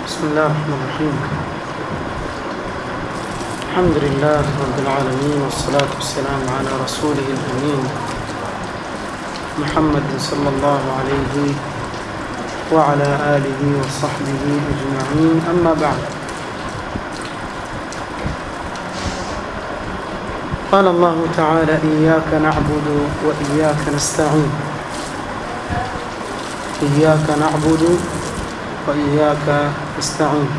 بسم الله الرحمن الرحيم الحمد لله رب العالمين والصلاة والسلام على رسوله الأمين محمد صلى الله عليه وعلى آله وصحبه أجمعين أما بعد قال الله تعالى إياك نعبد وإياك نستعين إياك نعبد وإياك نستعين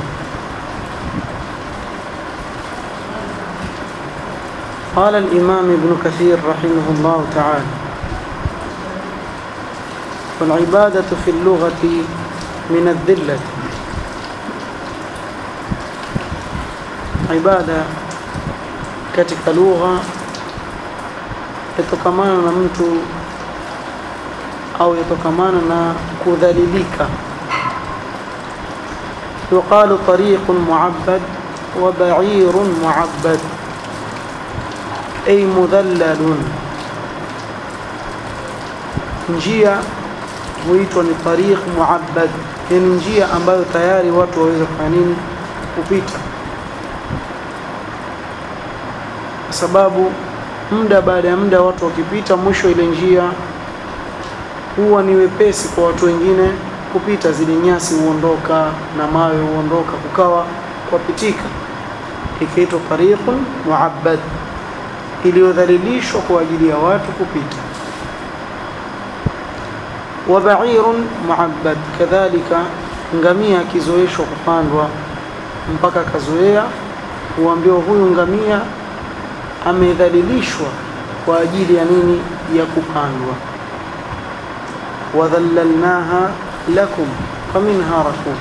قال الإمام ابن كثير رحمه الله تعالى والعبادة في اللغة من الذلة عبادة katika lugha yatokamana na mtu au yatokamana na kudhalilika يقال طريق معبد وبعير معبد أي مذلل njia huitwa ni tariq muabbad yani njia ambayo tayari watu waweza kufanya nini kupita kwa sababu muda baada ya muda watu wakipita mwisho ile njia huwa ni wepesi kwa watu wengine kupita zile nyasi huondoka na mawe huondoka kukawa kwapitika ikaitwa tariqun muabbad iliyodhalilishwa kwa ajili ya watu kupita wa ba'irun muabbad kadhalika ngamia akizoeshwa kupandwa mpaka akazoea huambiwa huyu ngamia amedhalilishwa kwa ajili ya nini ya kupandwa wadhallalnaha لكم فمنها ركوب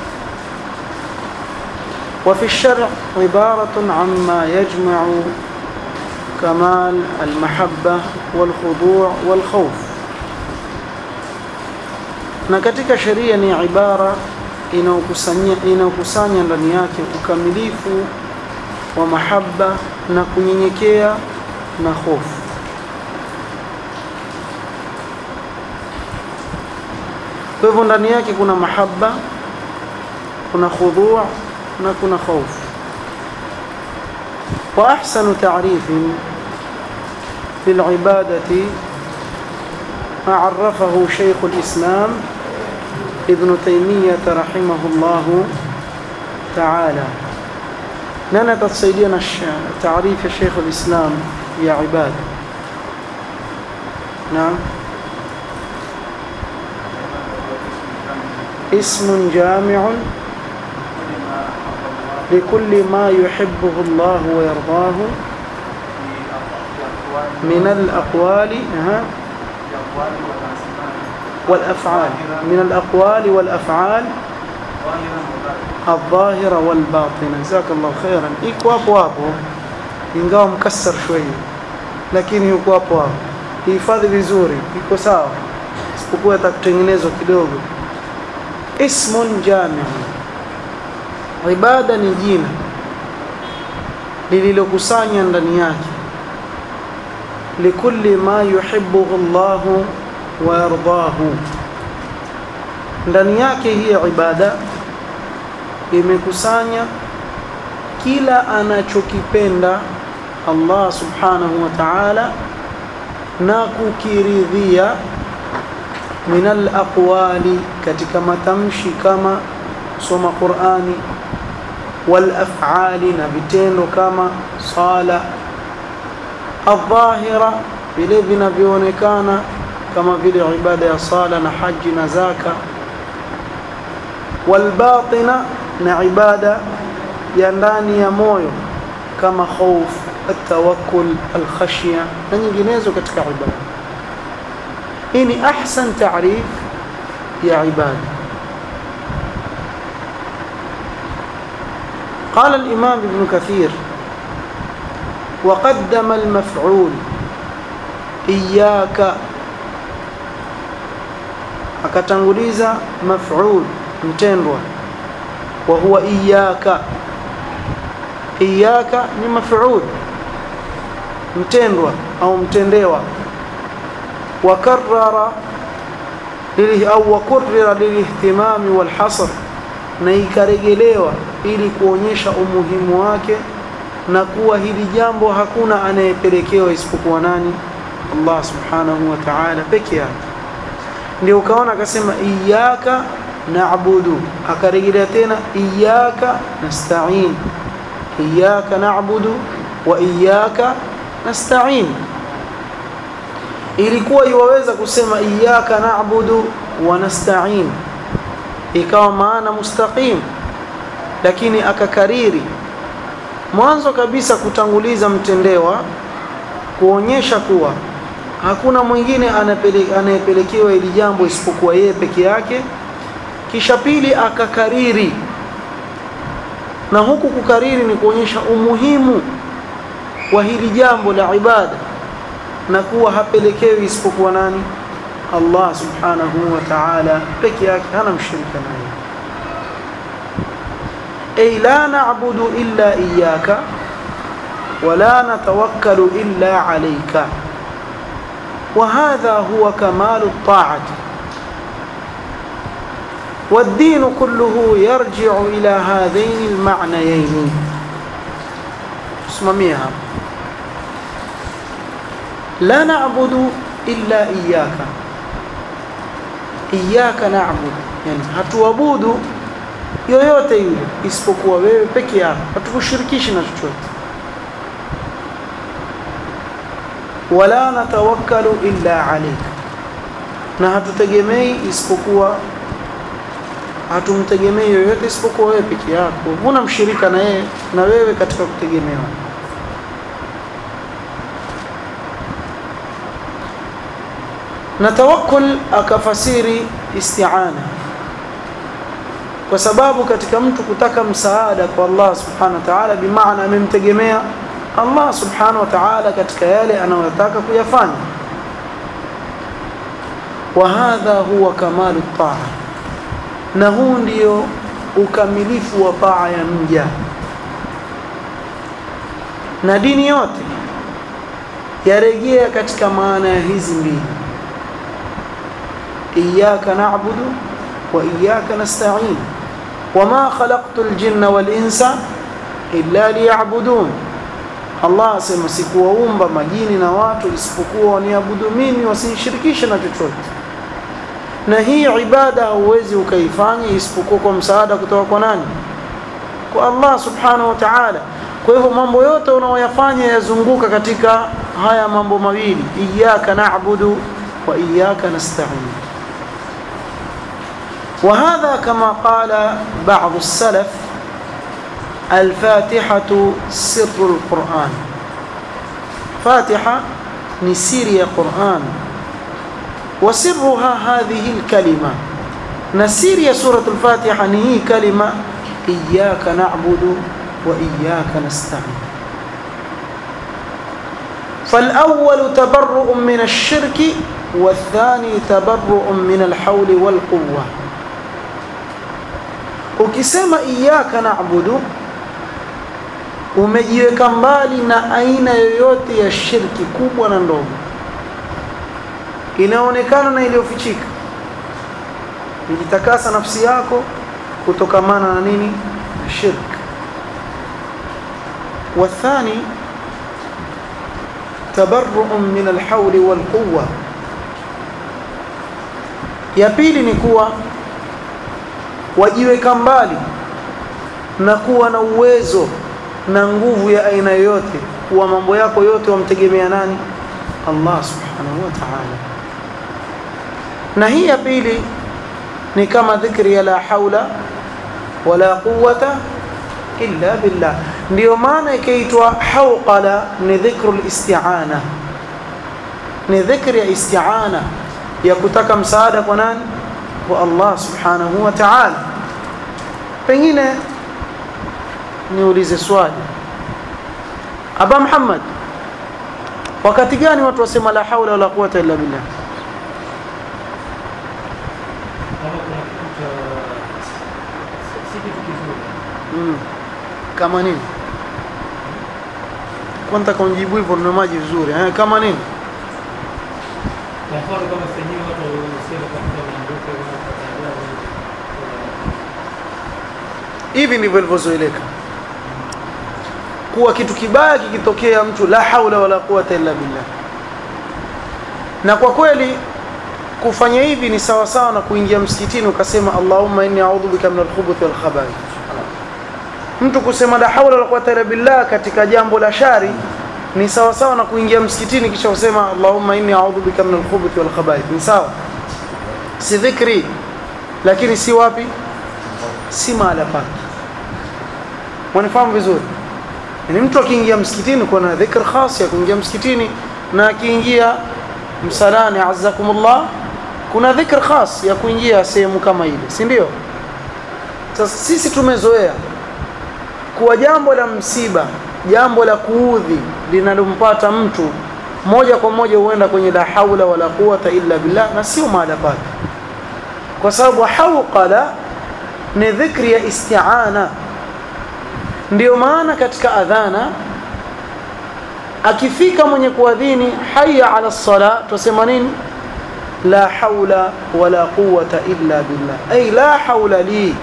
وفي الشرع عبارة عما يجمع كمال المحبة والخضوع والخوف na katika sheria ni ibara inayokusanya inayokusanya ndani yake ukamilifu wa mahaba na kunyenyekea na hofu kwa hivyo ndani yake kuna mahaba kuna khudhu' na kuna khauf wa ahsanu ta'rif للعبادة ما عرفه شيخ الإسلام ابن تيمية رحمه الله تعالى نانا تصيدين تعريف شيخ الإسلام يا عباد نعم اسم جامع لكل ما يحبه الله ويرضاه من الأقوال والأفعال من الأقوال والأفعال الظاهرة والباطنة جزاك الله خيرا iko hapo hapo ingawa mkasar shويه lakini yuko hapo hapo hifadhi vizuri iko sawa isipokuwa atakutengenezwa kidogo ismun jami' ibada ni jina lililokusanya ndani yake likulli ma yuhibbuhu Allah wa yardahu ndani yake hii ibada imekusanya kila anachokipenda Allah subhanahu wa ta'ala na kukiridhia min al-aqwali katika matamshi kama kusoma Qur'ani wal af'ali na vitendo kama sala adh-dhahira vile vinavyoonekana kama vile ibada ya sala na haji na zaka wal batina na ibada ya ndani ya moyo kama khauf at-tawakkul al-khashya na nyinginezo katika ibada hii ni ahsan taarif ya ibada قال الإمام ابن كثير وقدم المفعول إياك akatanguliza maf'ul mtendwa wa huwa iyyaka iyyaka ni maf'ul mtendwa au mtendewa وكرر لله أو وكرر للاهتمام والحصر na ikaregelewa ili kuonyesha umuhimu wake na kuwa hili jambo hakuna anayepelekewa isipokuwa nani Allah subhanahu wa ta'ala peke yake ndio ukaona akasema iyyaka na'budu akarejelea tena iyyaka nasta'in iyyaka na'budu wa iyyaka nasta'in ilikuwa iwaweza kusema iyyaka na'budu wa nasta'in ikawa maana mustaqim lakini akakariri mwanzo kabisa kutanguliza mtendewa kuonyesha kuwa hakuna mwingine anayepelekewa hili jambo isipokuwa yeye peke yake kisha pili akakariri na huku kukariri ni kuonyesha umuhimu wa hili jambo la ibada na kuwa hapelekewi isipokuwa nani Allah subhanahu wa ta'ala peke yake hana mshirika naye ay la na'budu illa iyyaka wa la natawakkalu illa alayka وهذا هو كمال الطاعة والدين كله يرجع إلى هذين المعنيين اسمميها لا نعبد إلا إياك إياك نعبد يعني hatuabudu yoyote yule isipokuwa wewe peke yako hatukushirikishi na chochote wala natawakkalu illa alayka na hatutegemei isipokuwa hatumtegemei yoyote isipokuwa wewe peke yako huna mshirika na yeye na wewe katika kutegemewa na tawakkul akafasiri isti'ana kwa sababu katika mtu kutaka msaada kwa Allah subhanahu wa ta'ala bimaana amemtegemea Allah subhanahu wa ta'ala katika yale anayotaka kuyafanya wa hadha huwa kamalu taa na huu ndio ukamilifu wa taa ya mja na dini yote yarejea katika maana ya hizi mbili iyyaka na'budu wa iyyaka nasta'in wama khalaqtul jinna wal insa illa liya'budun Allah asema sikuwaumba majini na watu isipokuwa waniabudu mimi wasinishirikishe na chochote na hii ibada hauwezi ukaifanya isipokuwa kwa msaada kutoka kwa nani kwa Allah subhanahu wa ta'ala kwa hivyo mambo yote unaoyafanya yazunguka katika haya mambo mawili iyyaka na'budu wa iyyaka nasta'in وهذا كما قال بعض السلف الفاتحة سر القرآن فاتحة نسير قرآن وسرها هذه الكلمة نسير سورة الفاتحة نهي كلمة إياك نعبد وإياك نستعين فالأول تبرؤ من الشرك والثاني تبرؤ من الحول والقوة ukisema iyyaka na'budu umejiweka mbali na aina yoyote ya shirki kubwa na ndogo inaonekana na iliyofichika ujitakasa nafsi yako kutokamana na nini na shirk والثاني تبرؤ من الحول والقوة ya pili ni kuwa wajiweka mbali na kuwa na uwezo na nguvu ya aina yoyote kuwa mambo yako yote wamtegemea nani Allah subhanahu wa ta'ala na hii ya pili ni kama dhikri ya la haula wala quwwata illa billah ndio maana ikaitwa hawqala ni dhikru isti'ana ni dhikri ya isti'ana ya kutaka msaada kwa nani kwa Allah subhanahu wa ta'ala pengine niulize swali Aba Muhammad wakati gani watu wasema la haula wala quwwata illa billah mm. kama nini kwanza kaunjibu hivyo na maji vizuri eh, kama nini Kwa mfano kama sehemu watu walisema katika maandiko hivi ndivyo ilivyozoeleka kuwa kitu kibaya kikitokea mtu la haula wala quwata illa billah na kwa kweli kufanya hivi ni sawa sawa na kuingia msikitini ukasema Allahumma inni a'udhu bika min al-khubuth wal khaba'ith mtu kusema la haula wala quwata illa billah katika jambo la shari ni sawa sawa na kuingia msikitini kisha usema Allahumma inni a'udhu bika min al-khubuth wal khaba'ith ni sawa si dhikri lakini si wapi si mahala pake wanifahamu vizuri ni mtu akiingia msikitini kuna dhikr khas ya kuingia msikitini na akiingia msalani azzakumullah kuna dhikr khas ya kuingia sehemu kama ile si ndio sasa sisi tumezoea kuwa jambo la msiba jambo la kuudhi linalompata mtu moja kwa moja huenda kwenye la haula wala quwata illa billah na sio mahala pake kwa sababu hauqala ni dhikri ya isti'ana ndio maana katika adhana akifika mwenye kuadhini hayya ala sala tusema nini la haula wala quwwata illa billah ay la haula li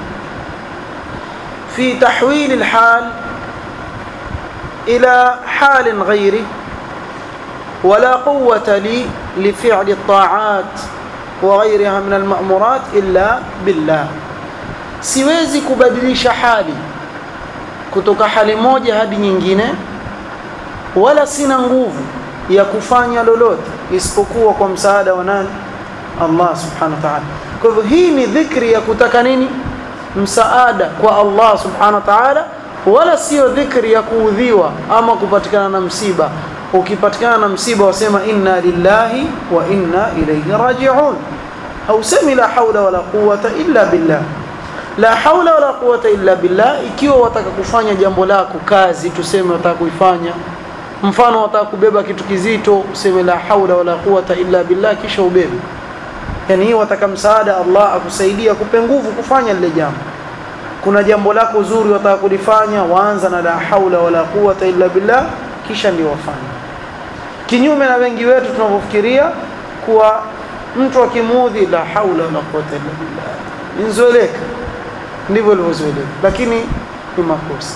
fi tahwil alhal ila hal ghairi ولا قوة لي لفعل الطاعات وغيرها من المأمورات إلا بالله siwezi kubadilisha hali kutoka hali moja hadi nyingine wala sina nguvu ya kufanya lolote isipokuwa kwa msaada wa nani Allah subhanahu wa ta'ala kwa hivyo hii ni dhikri ya kutaka nini msaada kwa Allah subhanahu wa ta'ala wala sio dhikri ya kuudhiwa ama kupatikana na msiba ukipatikana na msiba wasema inna lillahi wa inna ilayhi raji'un hausemi la haula wala quwwata illa billah la haula wala quwwata illa billah ikiwa wataka kufanya jambo lako kazi tuseme wataka kuifanya mfano wataka kubeba kitu kizito useme la haula wala quwwata illa billah kisha ubebe yani hii wataka msaada Allah akusaidia kupe nguvu kufanya lile jambo kuna jambo lako zuri wataka kulifanya waanza na la haula wala quwwata illa billah kisha ndio wafanye kinyume na wengi wetu tunavyofikiria kuwa mtu akimuudhi la haula wala quwwata illa billah inzoeleka ndivyo ilivyozoeleka lakini ni makosa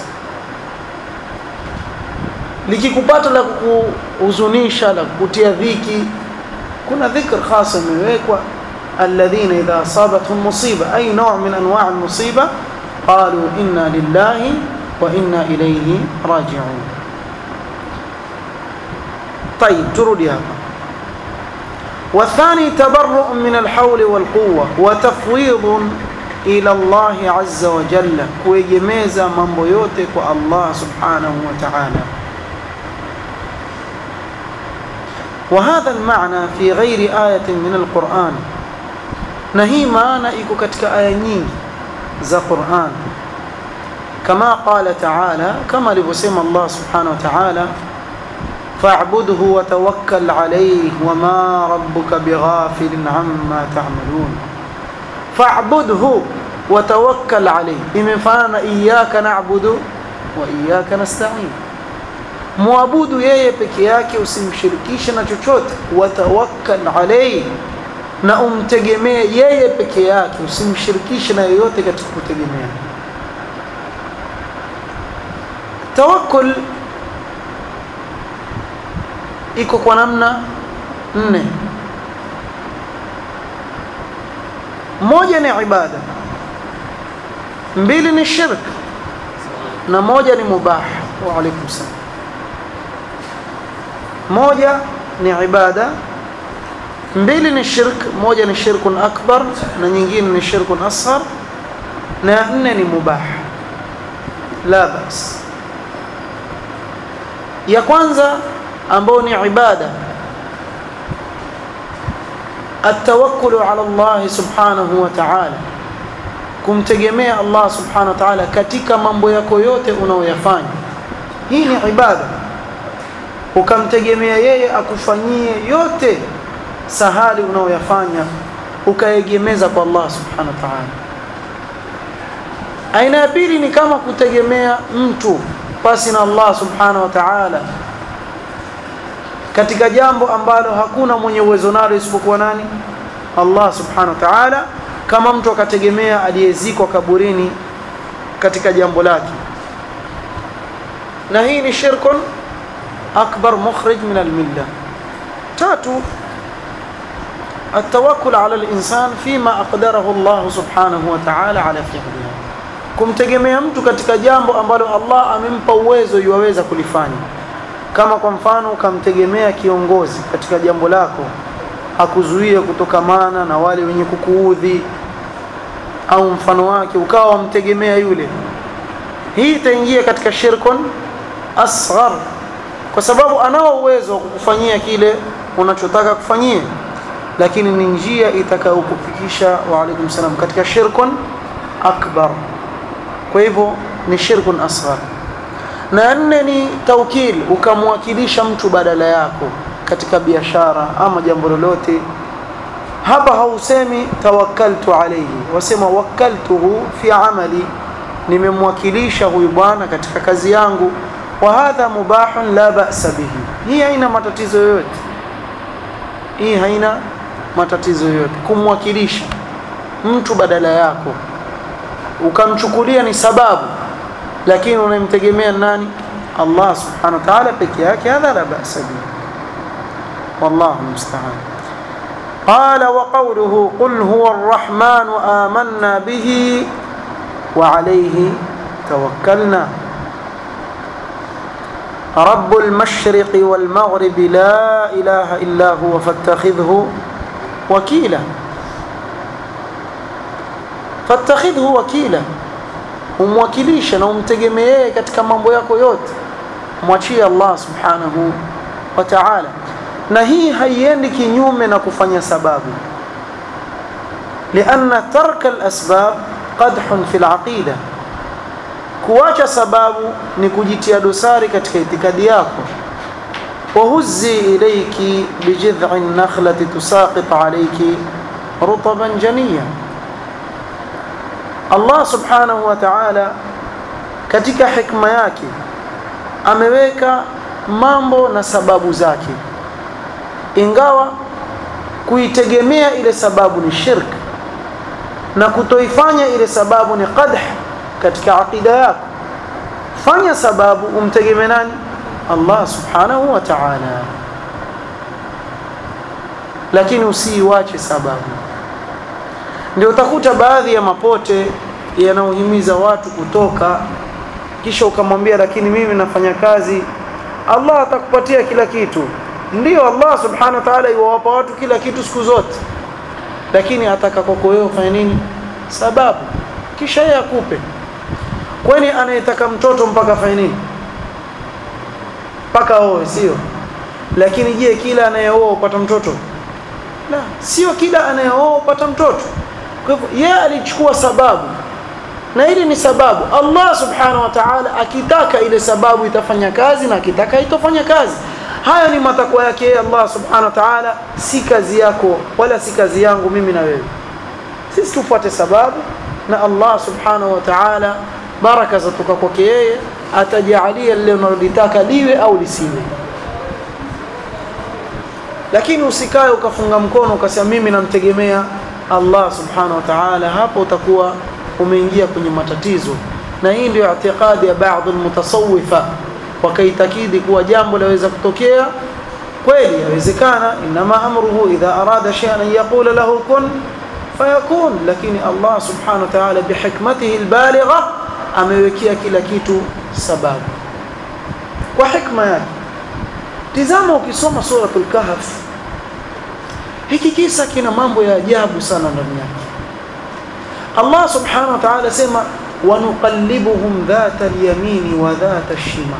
likikupata la kuhuzunisha la kukutia dhiki kuna dhikr khasa imewekwa alladhina idha asabatuhum musiba ay naw' min anwa' almusiba qalu inna lillahi wa inna ilayhi raji'un طيب ترودي هذا والثاني تبرؤ من الحول والقوة وتفويض إلى الله عز وجل kuegemeza mambo yote kwa Allah subhanahu wa ta'ala وهذا المعنى في غير آية من القرآن نهي معنى iko katika aya nyingi za Qur'an كما قال تعالى كما alivyosema Allah subhanahu wa ta'ala فاعبده وتوكل عليه وما ربك بغافل عما تعملون فاعبده وتوكل عليه imefanana iyyaka na'budu wa iyyaka nasta'in muabudu yeye peke yake usimshirikishe na chochote watawakkal alayhi na umtegemee yeye peke yake usimshirikishe na yoyote katika kutegemea tawakkul iko kwa namna nne moja ni ibada mbili ni shirk na moja ni mubah wa alaikum salam moja ni ibada mbili ni shirk moja ni shirkun akbar na nyingine ni shirkun asghar na nne ni mubah la bas ya kwanza ambao ni ibada التوكل على الله سبحانه وتعالى kumtegemea Allah subhanahu wa ta'ala katika mambo yako yote unaoyafanya hii ni ibada ukamtegemea yeye akufanyie yote sahali unaoyafanya ukaegemeza kwa Allah subhanahu wa ta'ala aina ya pili ni kama kutegemea mtu pasi na Allah subhanahu wa ta'ala katika jambo ambalo hakuna mwenye uwezo nalo isipokuwa nani Allah subhanahu wa ta'ala kama mtu akategemea aliyezikwa kaburini katika jambo lake na hii ni shirkun akbar mukhrij min almilla tatu التوكل على الإنسان فيما أقدره الله سبحانه وتعالى على فعلها kumtegemea mtu katika jambo ambalo Allah amempa uwezo yuwaweza kulifanya kama kwa mfano ukamtegemea kiongozi katika jambo lako akuzuie kutokamana na wale wenye kukuudhi au mfano wake ukawa wamtegemea yule hii itaingia katika shirkun asghar kwa sababu anao uwezo wa kukufanyia kile unachotaka kufanyia lakini ni njia itakayokufikisha wa alaikum salam katika shirkun akbar kwa hivyo ni shirkun asghar na nne ni taukil ukamwakilisha mtu badala yako katika biashara ama jambo lolote hapa hausemi tawakkaltu alayhi wasema wakaltuhu fi amali nimemwakilisha huyu bwana katika kazi yangu wa hadha mubahun la ba'sa bihi hii haina matatizo yoyote hii haina matatizo yoyote kumwakilisha mtu badala yako ukamchukulia ni sababu lakini unamtegemea nani Allah subhanahu wa ta'ala peke yake hadha la ba'sa bihi wallahu musta'an قال وقوله قل هو الرحمن آمنا به وعليه توكلنا رب المشرق والمغرب لا إله إلا هو فاتخذه وكيلا فاتخذه وكيلا umwakilisha na umtegemee katika mambo yako yote mwachie Allah subhanahu wa ta'ala na hii haiendi kinyume na kufanya sababu lianna tarka alasbab qadhun fi alaqida kuacha sababu ni kujitia dosari katika itikadi yako وهزي إليك بجذع النخلة تساقط عليك رطبا جنيا Allah subhanahu wa ta'ala katika hikma yake ameweka mambo na sababu zake ingawa kuitegemea ile sababu ni shirk na kutoifanya ile sababu ni qadh katika aqida yako fanya sababu umtegemee nani Allah subhanahu wa ta'ala lakini usiiwache sababu ndio utakuta baadhi ya mapote yanaohimiza watu kutoka kisha ukamwambia lakini mimi nafanya kazi Allah atakupatia kila kitu ndio Allah subhanahu wa ta'ala iwawapa watu kila kitu siku zote lakini ataka kwako wewe ufanye nini sababu kisha yeye akupe kwani anayetaka mtoto mpaka afanye nini mpaka oe sio lakini je kila anayeoa upata mtoto la sio kila anayeoa upata mtoto kwa hivyo yeye alichukua sababu na hili ni sababu Allah subhanahu wa ta'ala akitaka ile sababu itafanya kazi na akitaka itofanya kazi haya ni matakwa yake Allah subhanahu wa ta'ala si kazi yako wala si kazi yangu mimi na wewe sisi tufuate sababu na Allah subhanahu wa ta'ala baraka zatoka kwake yeye atajalia lile unalolitaka liwe au lisiwe lakini usikae ukafunga mkono ukasema mimi namtegemea Allah subhanahu wa ta'ala hapo utakuwa umeingia kwenye matatizo na hii ndio i'tiqadi ya baadhi almutasawwifa wakaitakidi kuwa jambo laweza kutokea kweli yawezekana inma amruhu idha arada shay'an yaqula lahu kun fayakun lakini Allah subhanahu wa ta'ala bihikmatihi albaligha amewekea kila kitu sababu kwa hikma yake tizama ukisoma suratul kahf hiki kisa kina mambo ya ajabu sana ndani yake Allah subhanahu wa ta'ala sema wanuqallibuhum dhata al-yamini wa dhata ash-shimal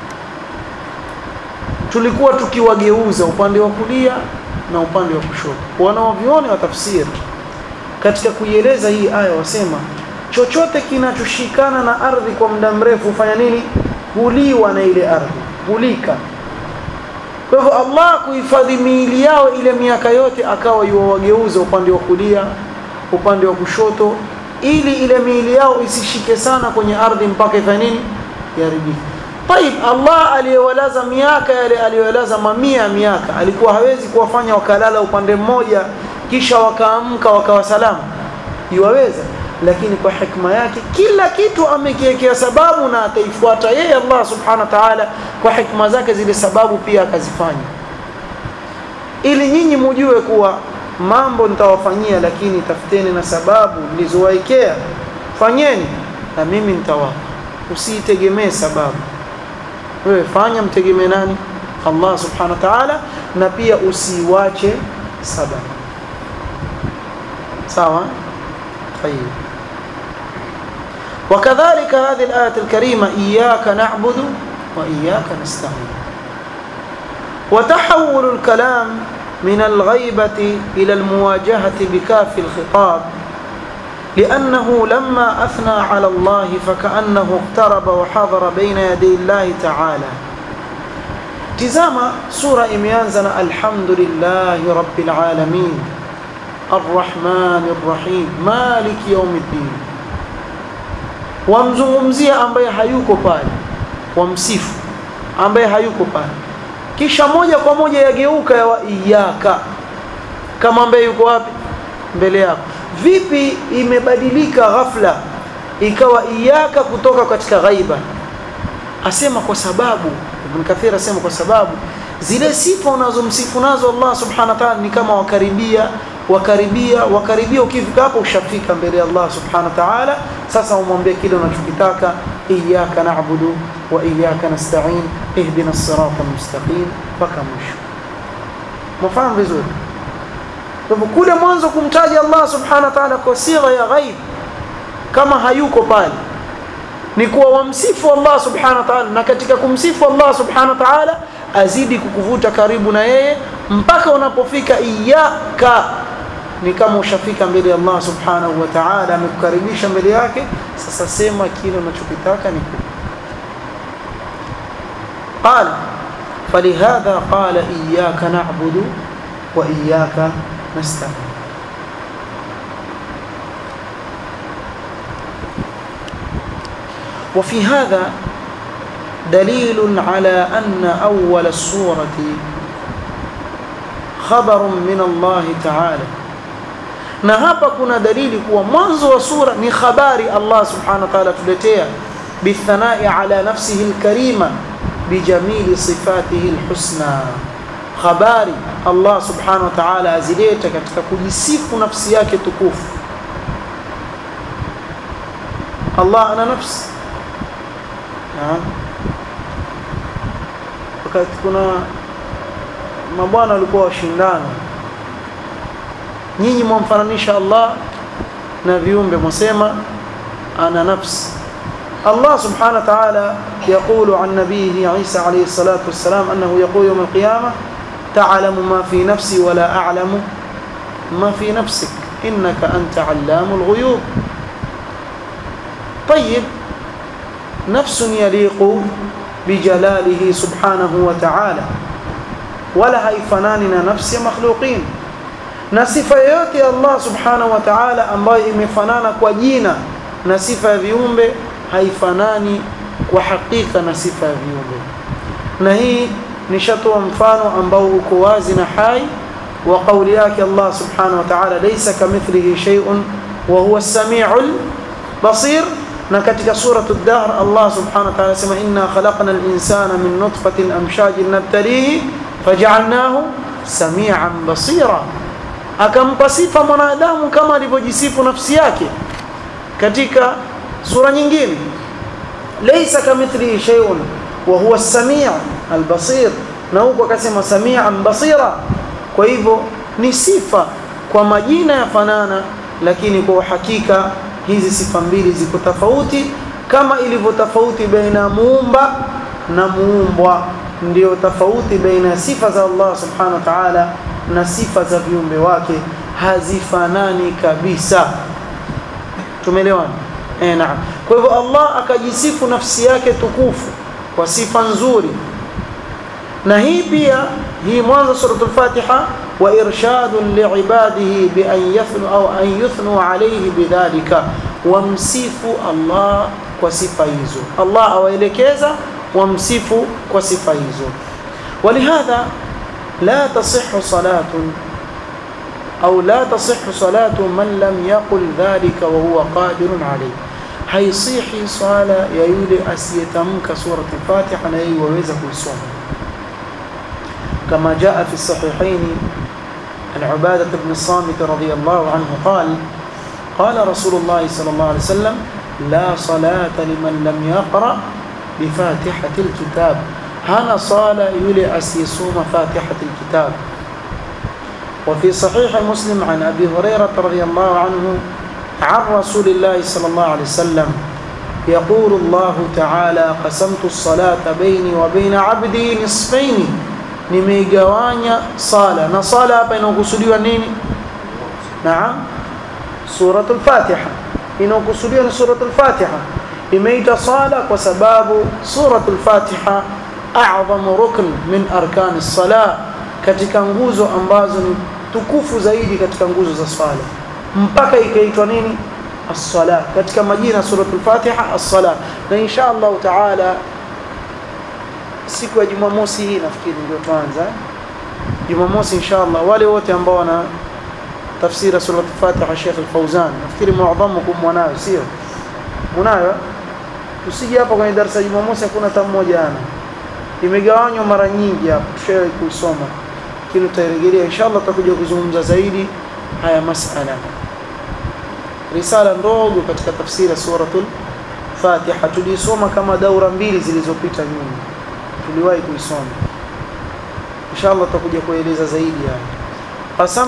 tulikuwa tukiwageuza upande wa kulia na upande wa kushoto wanaovioni wa tafsiri katika kuieleza hii aya wasema chochote kinachoshikana na ardhi kwa muda mrefu hufanya nini huliwa na ile ardhi hulika kwa hivyo Allah kuhifadhi miili yao ile miaka yote akawa yuwageuza upande wa kulia upande wa kushoto ili ile miili yao isishike sana kwenye ardhi mpaka ifanye nini iharibike طيب Allah aliyewalaza miaka yale aliyowalaza mamia miaka alikuwa hawezi kuwafanya wakalala upande mmoja kisha wakaamka wakawa salama iwaweza lakini kwa hikma yake kila kitu amekiwekea sababu na ataifuata yeye Allah subhanahu wa ta'ala kwa hikma zake zile sababu pia akazifanya ili nyinyi mujue kuwa mambo nitawafanyia lakini tafuteni na sababu nilizowaekea fanyeni na mimi nitawapa usitegemee sababu wewe fanya mtegemee nani Allah subhanahu wa ta'ala na pia usiwache sababu sawa طيب وكذلك هذه الآية الكريمة إياك نعبد وإياك نستعين وتحول الكلام من الغيبة إلى المواجهة بكاف الخطاب لأنه لما أثنى على الله فكأنه اقترب وحضر بين يدي الله تعالى تزام سورة إميانزنا الحمد لله رب العالمين الرحمن الرحيم مالك يوم الدين wamzungumzia ambaye hayuko pale wamsifu ambaye hayuko pale kisha moja kwa moja yageuka ya iyaka kama ambaye yuko wapi mbele yako vipi imebadilika ghafla ikawa iyaka kutoka katika ghaiba asema kwa sababu Ibn Kathir asema kwa sababu zile sifa unazomsifu nazo Allah subhanahu wa ta'ala ni kama wakaribia wakaribia wakaribia ukifika hapo ushafika mbele ya Allah subhanahu wa ta'ala sasa umwambie kile unachokitaka iyyaka na'budu wa iyyaka nasta'in ihdina as-sirata mustaqim mpaka mwisho mfahamu vizuri kwa kule mwanzo kumtaja Allah subhanahu wa ta'ala kwa sigha ya ghaib kama hayuko pale ni kuwa wamsifu Allah subhanahu wa ta'ala na katika kumsifu Allah subhanahu wa ta'ala azidi kukuvuta karibu na yeye mpaka unapofika iyyaka ni kama ushafika mbele ya Allah subhanahu wa ta'ala amekukaribisha mbele yake sasa sema kile unachokitaka ni قال فلهذا قال إياك نعبد وإياك نستعين وفي هذا دليل على أن أول السورة خبر من الله تعالى na hapa kuna dalili kuwa mwanzo wa sura ni habari Allah subhanahu wa ta'ala tuletea bithanai ala nafsihi alkarima bijamili sifatihi alhusna habari Allah subhanahu wa ta'ala azileta katika kujisifu nafsi yake tukufu Allah ana nafsi wakati kuna mabwana walikuwa washindana nyinyi mwamfananisha Allah na viumbe mwasema ana nafsi الله سبحانه وتعالى يقول عن نبيه عيسى عليه الصلاة والسلام أنه يقول يوم القيامة تعلم ما في نفسي ولا أعلم ما في نفسك إنك أنت علام الغيوب طيب نفس يليق بجلاله سبحانه وتعالى ولا هيفناننا نفس مخلوقين na sifa yoyote ya Allah subhanahu wa ta'ala ambayo imefanana kwa jina na sifa ya viumbe haifanani kwa hakika na sifa ya viumbe na hii nishatoa mfano ambao uko wazi na hai wa kauli yake Allah subhanahu wa ta'ala laysa kamithlihi shay'un wa huwa as-sami'ul basir na katika suratu ad-dahr Allah subhanahu wa ta'ala sema inna khalaqna al-insana min nutfatin amshajin nabtalihi faj'alnahu sami'an basira akampa sifa mwanadamu kama alivyojisifu nafsi yake katika sura nyingine laysa kamithlihi shay'un wa huwa as-sami' al-basir na huko akasema sami'an basira kwa hivyo ni sifa kwa majina ya fanana lakini kwa uhakika hizi sifa mbili ziko tofauti kama ilivyo tofauti baina muumba na muumbwa ndio tofauti baina sifa za Allah subhanahu wa ta'ala na sifa za viumbe wake hazifanani kabisa tumeelewana eh naam kwa hivyo Allah akajisifu nafsi yake tukufu kwa sifa nzuri na hii pia hii mwanzo suratul fatiha wa irshadun liibadihi bi an yathnu au an yuthnu alayhi bidhalika wamsifu Allah kwa sifa hizo Allah awaelekeza wamsifu kwa sifa hizo ولهذا لا تصح صلاة au la tasihhu salatu man lam yaqul dhalika wa huwa qadirun alayh haisihi swala ya yule asiyetamka surat al-Fatiha na yeye waweza kuisoma kama jaa fi sahihaini an Ubadah ibn Samit radiyallahu anhu qala قال رسول الله صلى الله عليه وسلم لا صلاة لمن لم يقرأ بفاتحة الكتاب هنا صالة يلي أسيسوم فاتحة الكتاب وفي صحيح مسلم عن أبي هريرة رضي الله عنه عن رسول الله صلى الله عليه وسلم يقول الله تعالى قسمت الصلاة بيني وبين عبدي نصفين nimeigawanya sala na sala hapa inakusudiwa nini naam suratul fatiha inakusudiwa ni suratul fatiha imeita sala kwa sababu suratul fatiha a'zamu rukn min arkani as-salah katika nguzo ambazo ni tukufu zaidi katika nguzo za swala mpaka ikaitwa nini as-sala katika majina suratul fatiha as-sala na insha Allah taala siku ya Jumamosi hii nafikiri ndio tuanza Jumamosi insha Allah wale wote ambao wana tafsiri suratul fatiha Sheikh Al-Fauzan nafikiri muadhamukum mwanayo sio unayo usije hapa kwenye darasa ya Jumamosi hakuna hata mmoja ana imegawanywa mara nyingi hapa tushawahi kuisoma kile tutairejelea inshallah tutakuja kuzungumza zaidi haya masala risala ndogo katika tafsiri ya suratul Fatiha tulisoma kama daura mbili zilizopita nyuma tuliwahi kuisoma inshallah tutakuja kueleza zaidi haya qasam